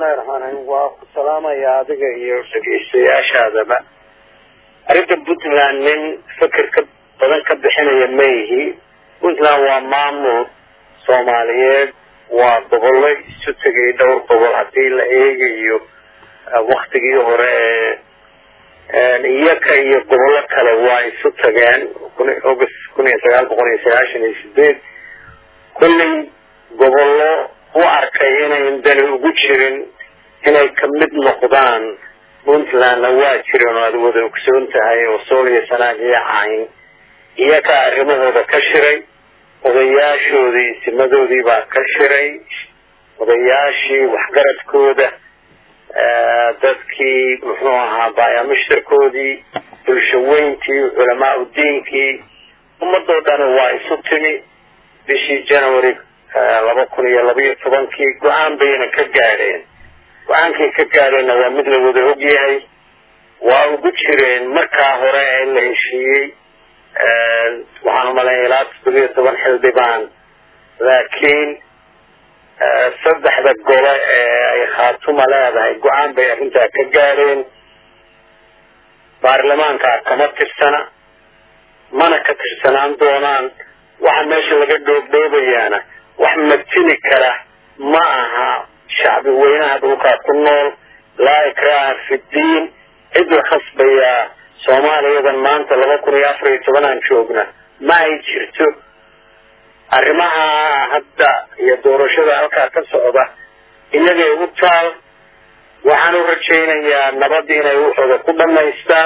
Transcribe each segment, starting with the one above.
bismillahi raxmaan raxiim waa ku salaamaya adiga iyo dhegeystayaashaadaba arrinta puntland nin fikir ka badan ka bixinaya ma yihi puntland waa maamul soomaaliyeed waa gobollo isu tegay dhowr gobol haddii la eegayo waktigii hore ee iyaka iyo gobollo kale waa isu tageen august kun iyo sagaal boqol iyo sagaashan iyo sideed kullay gobollo u arkay inayn dani ugu jirin inay ka mid noqdaan puntlandna waa jiren oo aad wada ogsoon tahay oo sool iyo sanaag iyo cayn iyakaa arrimahooda ka shiray odayaashoodii simadoodii baa ka shiray odayaashii waxgaradkooda dadkii muxuu ahaa baayamishtarkoodii bulshaweyntii culamaa udiinkii ummadoo dhani waa isu timi bishii january laba kun iyo labaiyo tobankii go-aan bayna ka gaadheen go-aankay ka gaadheenna waa mid la wada ogyahay waa ugu jireen markaa hore ee la heshiiyey waxaan umaleeya ilaa toddobiyo toban xildhibaan laakiin saddexda gole ee ay khaatuma leedahay go-aan bay arrintaa ka gaadheen baarlamaankaa kama tirsana mana ka tirsanaan doonaan waxa meesha laga dhoobdhoobayaana wax matili kara ma aha shacbi weynaha dhulkaa ku nool laa ikraha fi ddiin cid la khasbayaa soomaaliyadan maanta laba kun iyo afar iyo tobanaan joogna ma ay jirto arrimaha hadda iyo doorashada halkaa ka socda iyagay u taal waxaan u rajaynayaa nabadii inay waxooda ku dhamaystaan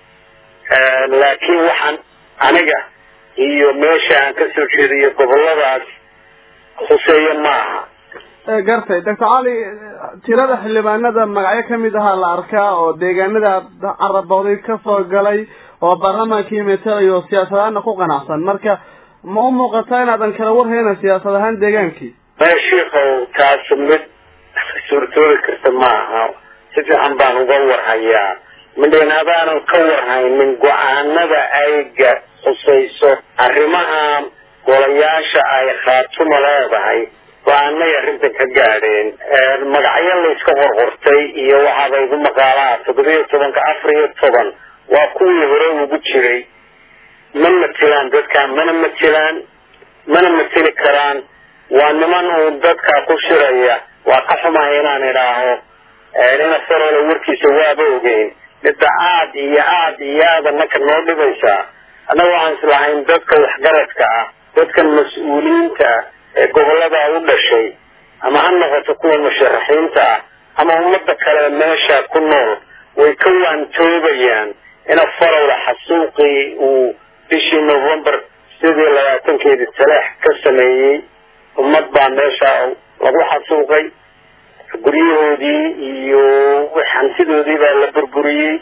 laakiin waxaan aniga iyo meesha aan kasoo jeediyo goboladaas khuseeye ma aha gartay doctor cali tirada xildhibaanada magacyo kamid ahaa la arkaa oo deegaanada carabooday kasoo galay oo baarlamaankii metelayo oo siyaasad ahaana ku qanacsan marka ma u muuqataa inaadan kala warhayna siyaasad ahaan deegaankii maya shiikow taas mid suurtoobi karta ma aha si fiican baan uga warhayaa midhan adaanan ka warhaynin go-aanada ayga khusayso arrimaha golayaasha ay khaatuma leedahay go-aanay arrintan ka gaadheen magacyo layska qorqortay iyo waxaaba igu maqaalaha toddobiyo tobanka afar iyo toban waa kuwii hore ugu jiray ma matilaan dadkaa mana matilaan mana mateli karaan waa niman uu dadkaa ku shiraya waa ka xumahay inaan idhaaho ina farole warkiisa waaba ogeyn midda aad iyo aad iyo aada naka noo dhibaysaa annaga waxaan islahayn dadka waxgaradka ah dadkan mas-uuliyiinta ah ee gobollada u dhashay ama ha noqoto kuwa musharaxiinta ah ama ummadda kale meesha ku nool way ka waantoobayaan ina farowla xasuuqii uu bishii november sidii labaatankeedii taleex ka sameeyey ummad baa meesha lagu xasuuqay guryahoodii iyo hantidoodii baa la burburiyey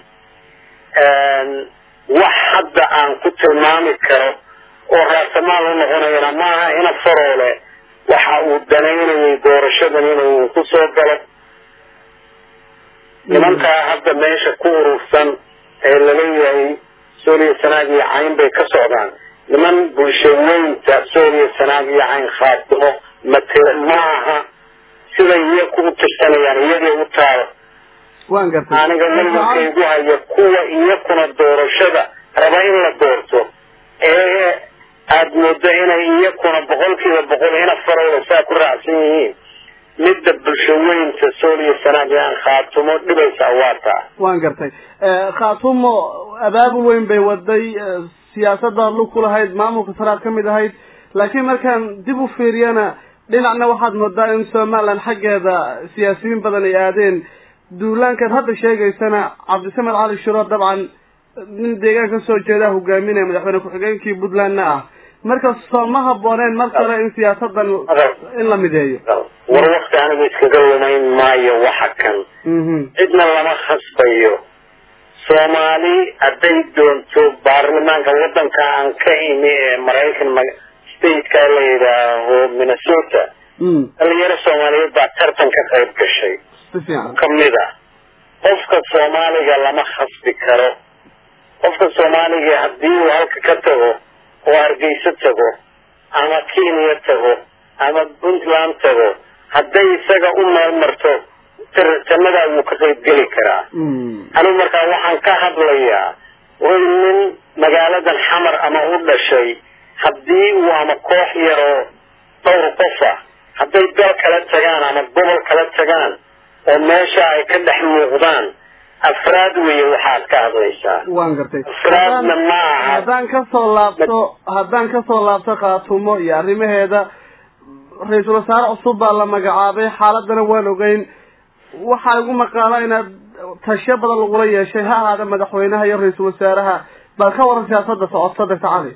wax hadda aan ku tilmaami karo oo raasamaal u noqonayana maaha ina faroole waxa uu danaynayay doorashadan inuu ku soo galo nimankaa hadda meesha ku urursan ee laleeyahay sooliya sanaag iyo cayn bay ka socdaan niman bulshaweynta sooliya sanaag iyo cayn khaatimo mate ma aha siday iyaku u tirsanayaan iyagay u taal waan gartay aniga walwalkaygu haya kuwa iyakuna doorashada raba in la doorto ee aada moodo inay iyakuna boqolkiiba boqol ina farowla saa ku raacsan yihiin midda bulshaweynta sooliya sanaag iyo aan khaatumo dhibaysaa waa taa waan gartay khaatumo abaabul weyn bay waday siyaasada lug ku lahayd maamulka saraad ka mid ahayd laakiin markaan dib u fiiriyana dhinacna waxaad moodaa in somaliland xaggeeda siyaasiyiin badan ay aadeen duulaankaad hadda sheegaysana cabdisamed cali shiro dabcan nin deegaan ka soo jeeda hogaaminaya madaxweyne ku-xigeenkii puntlandna ah marka soo ma habooneen mar kale in siyaasadan in la mideeyo war wakti anigu iskaga lumayn maayo waxa kan cidna lama khasbayo soomaali hadday doonto baarlamaanka waddanka aan ka imi ee maraykan stateka la yidhaaho minnesota dhalinyaro soomaaliyeed baa tartan ka qayb gashay kamid a qofka soomaaliga lama khasbi karo qofka soomaaliga haddii uu halka ka tago oo hargeyso tago ama kenya tago ama puntland tago hadday isaga u meelmarto go-aanadaa wuu ka qaybgeli karaa anigu markaa waxaan ka hadlayaa way nin magaaladan xamar ama u dhashay haddii uu ama koox yaroo dhowr qof ah hadday dal kala tagaan ama gobol kala tagaan oo meesha ay ka dhex muuqdaan afraad weeye waxaad ka hadlaysaa waan gartay afraadna ma aha haddaan kasoo laabto haddaan kasoo laabto khaatumo iyo arrimaheeda ra-iisul wasaare cusub baa la magacaabay xaaladana waan ogeyn waxaa igu maqaala inaad tashiyo badan lagula yeeshay ha ahaada madaxweynaha iyo ra-iisul wasaaraha bal ka waran siyaasada socota doctor cali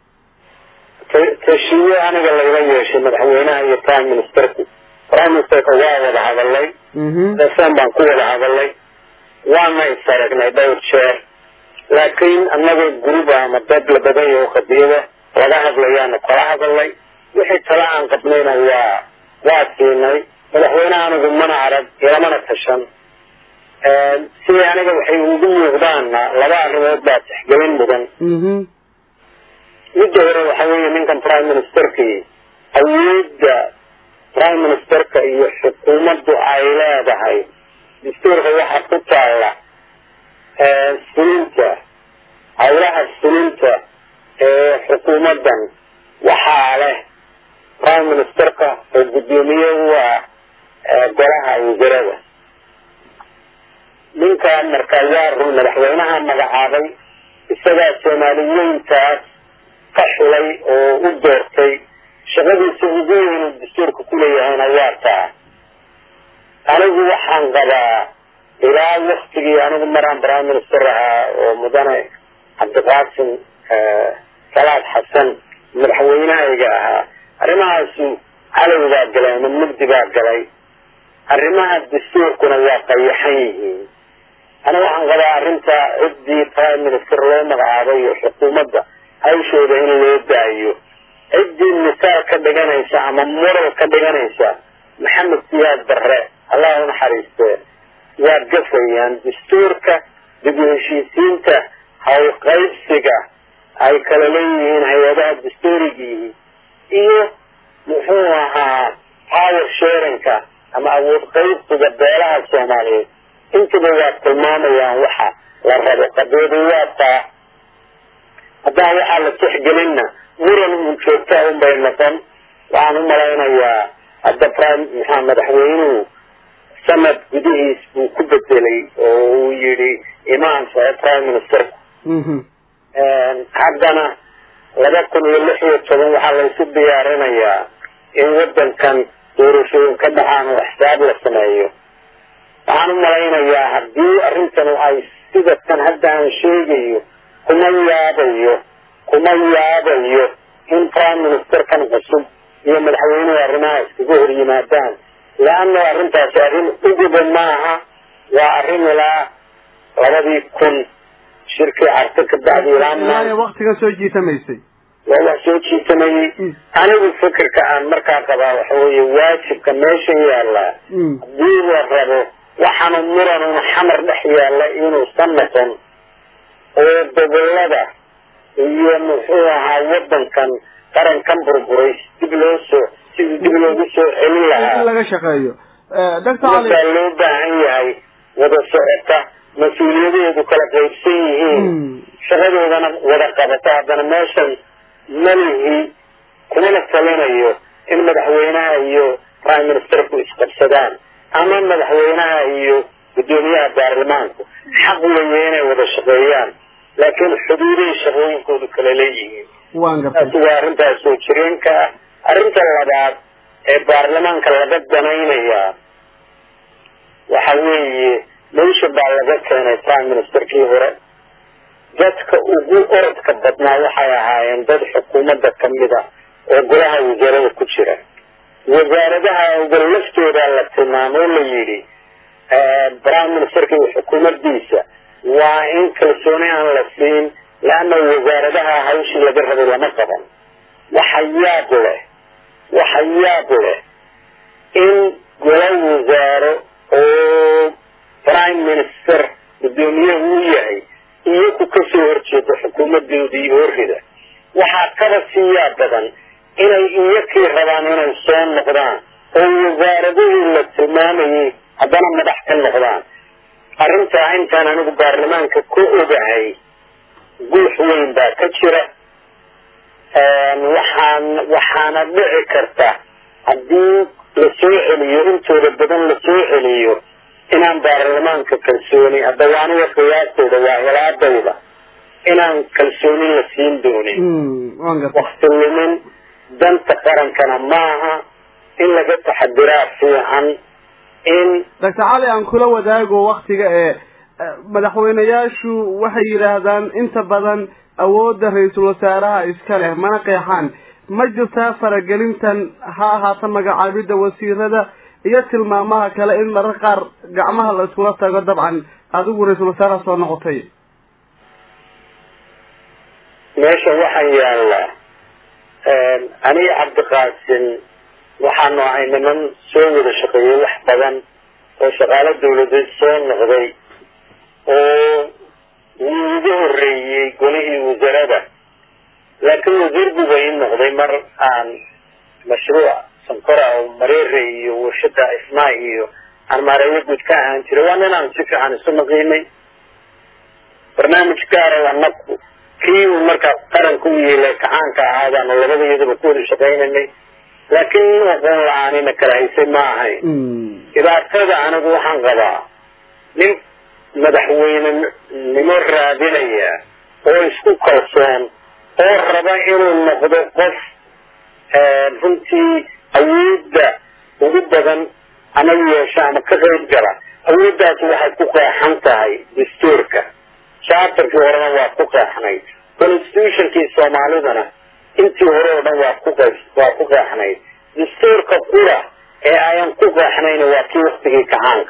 tashiye aniga lagala yeeshay madaxweynaha iyo prime ministerku prime ministerka waa wada hadalay desan baan ku wada hadalay waana is aragnay dhowr jeer laakiin anagoo gurub ama dad la badan yaho qadiyada laga hadlayaana kala hadalay wixii tala aan qabnayna waa waa siinay madaxweynaha anigu mana arag ilamana tashan sidii aniga waxay ugu muuqdaana laba arrimood baa tixgelin mudan midda hore waxa weeye ninkan prime ministerkii awoodda prime ministerka iyo xukuumaddu ay leedahay dastuurka waxa ku taalla fulinta howlaha fulinta ee xukuumaddan waxaa leh prime ministerka oo guddoomiye u ah golaha wasarada ninka marka waa run madaxweynaha magacaabay isagaa soomaali weyntaas ka xulay oo u doortay shaqadiisa ugu weyn dastuurka kuleeyahayna waa taa anigu waxaan qabaa ilaa waktigii anigu maraan prime minister ahaa oo mudane cabdiqaasim salaad xasan madaxweynahayga ahaa arrimahaasu calow baa galay ama mugdi baa galay arrimaha dastuurkuna waa qayaxan yihiin anigu waxaan qabaa arrinta ciddii prime minister loo magacaabay iyo xukuumadda hawshooda in loo daayo ciddii misaal ka dhiganaysa ama moral ka dhiganaysa maxamed siyaad barre allah u naxariistee waa gafayaan dastuurka dib u heshiisiinta howlqaybsiga ay kala leeyihiin hay-adaha dastuurigii iyo muxuu ahaa power sharinka ama awood qaybsiga beelaha soomaaliyeed intaba waa tilmaamayaan waxa la rabo qadiyadu waa taa haddaan waxaa la tixgelinna muran uun joogtaa un bay noqon waxaan u malaynayaa hadda prime maxaa madaxweynuhu sanad gudihiis buu ku bedelay oo uu yidhi imaan soo prime ministerku haddana laba kun iyo lix iyo toban waxaa laysu diyaarinayaa in wadankan doorashooyin ka dhacaan oo xisaab la sameeyo waxaan u malaynayaa haddii arrintanu ay sida tan hadda aan sheegayo kuma yaabayo kuma yaabayo in prime ministerkan cusub iyo madaxweynuhu arrimaha iskaga hor yimaadaan leanna arrintaasi arrin uguba maaha waa arrin ilaa labadii kun shirkii carto ka bacdi ilaa waktiga soo jiitamaysay waa wax soo jiitamayey anigu fikirka aan markaa qabaa waxa weeye waajibka meesha yaallaa haddii la rabo waxaanu muranun xamar dhex yaalla inuusan noqon oo gobolada iyo muxuu ahaa wadankan qarankan burburay dib loo soo sidii dib loogu soo celin lahaa in laga shaqeeyo doctor cali markaa loo baahan yahay wada socota mas-uuliyadeedu kala qaybsan yihiin shaqadoodana wada qabato haddana meeshan malihi kumana talinayo in madaxweynaha iyo prime ministerku isqabsadaan ama madaxweynaha iyo guddoomiyaha baarlamaanku xaq weeye inay wada shaqeeyaan laakiin xuduuday shaqooyinkoodu kala leeyihiin waan gartay taasi waa arrintaas soo jireenka ah arrinta labaad ee baarlamaanka laga danaynayaa waxa weeye meesha baa laga keenay prime ministerkii hore dadka ugu orodka badnaa waxay ahaayeen dad xukuumadda kamid a oo golaha wasaarada ku jira wasaaradaha uga laftooda la tilmaamo o la yidhi prime ministerka iyo xukuumaddiisa waa in kalsooni aan la siin leanna wasaaradaha hawshii laga rabay lama qaban waxa yaab leh waxa yaab leh in gola wasaaro oo prime minister guddoomiyahu u yahay iyaku kasoo horjeedo xukuumadoodii horrida waxaa kaba siiyaa badan inay iyakii rabaan inay soo noqdaan oo wasaaradihii la tilmaamayay haddana madax ka noqdaan arrintaa intaan anigu baarlamaanka ka ogahay guux weyn baa ka jira waxaan waxaana dhici karta haddii la soo celiyo intooda badan la soo celiyo inaan baarlamaanka kalsooni haddaba aniga qiyaastooda waa helaadayda inaan kalsooni la siin doonin wakti lumin danta qarankana maaha in laga taxadiraa fiican in doctor cali aan kula wadaago waktiga ee madaxweyneyaashu waxay yidhaahdaan inta badan awoodda ra-iisul wasaaraha iska leh mana qeexaan ma jirtaa faragelintan ha ahaata magacaabidda wasiirada iyo tilmaamaha kale in marar qaar gacmaha la iskula tago dabcan adigu ra-iisul wasaaraha soo noqotay meesha waxaa yaalla aniga cabdiqaasin waxaanu ahay niman soo wada shaqeeyey wax badan oo shaqaalo dawladeed soo noqday oo wuu iga horreeyey golihii wasarada laakiin wasiir buba ii noqday mar aan mashruuc sankora oo mareere iyo warshada ismaa iyo aan maareeyo guud ka ahaan jiray waa ninaan si fiican isu naqiinay barnaamij gaara anaku kii uu markaa qaranka u yeelay kacaanka ahaadaanu labada iyadaba ku wada shaqaynanay laakiin nin aqoon la-aanina kala haysay ma ahayn dhibaatada anigu waxaan qabaa nin madaxweynenimo raadinaya oo isku kalsoon oo raba inuu noqdo qof runtii awoodda ugu badan ama yeesho ama ka qayb gala awooddaas waxay ku qeexan tahay dastuurka charterkii horena waa ku qeexnayd constitutionkii soomaalidana intii hore oo dhan waa ku qe waa ku qeexnayd dastuurka qura ee ayan ku qeexnayna waa kii waktigii kacaanka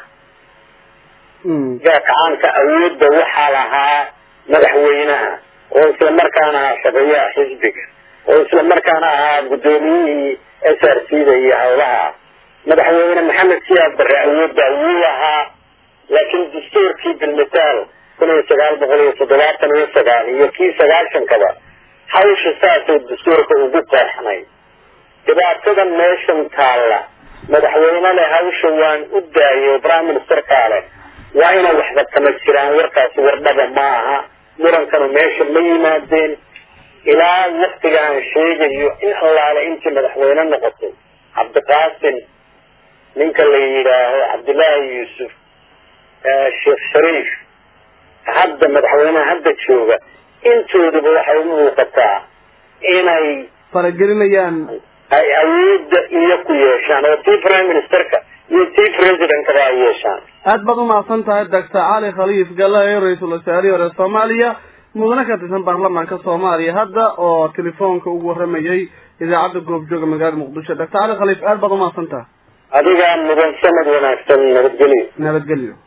gaa kacaanka awoodda waxaa lahaa madaxweynaha oo isla markaana ahaa shaqeeyaha xisbiga oo isla markaana ahaa guddoomiyihii s r c da iyo howlaha madaxweyne maxamed siyaad barre awoodda wuu lahaa laakiin dastuurkii bilmitaal kun iyo sagaal boqol iyo toddobaatan iyo sagaal iyo kii sagaashankaba hawsha saasoo dastuurka ugu qeexnay dhibaatada meeshan taalla madaxweyne leh hawsha waan u daayay prime ministerkaa leh waa inay waxba kama jiraan warkaasi wardhaba ma aha murankanu meesha ma yimaadeen ilaa waktiga aan sheegayo in allaale intii madaxweyne noqotay cabdiqaasim ninka la yidhaaho cabdillaahi yuusuf sheekh shariif hadda madaxweyneha hadda jooga intooduba waxay u muuqataa inay faragelinayaan ay awoodda iyo ku yeeshaan oo tii prime ministerka iyo tii presidentkaba ay yeeshaan aad baad umahadsan tahay doctor cali khaliif galae ra-iisul wasaarihii hore soomaaliya mudane ka tirsan baarlamaanka soomaaliya hadda oo telefoonka ugu waramayay idaacadda goobjooga magaalada muqdisho doctor cali khaliif aad baad umahadsan tahay adigaa mudan sanad wanaagsan nabadgelyo nabadgelyo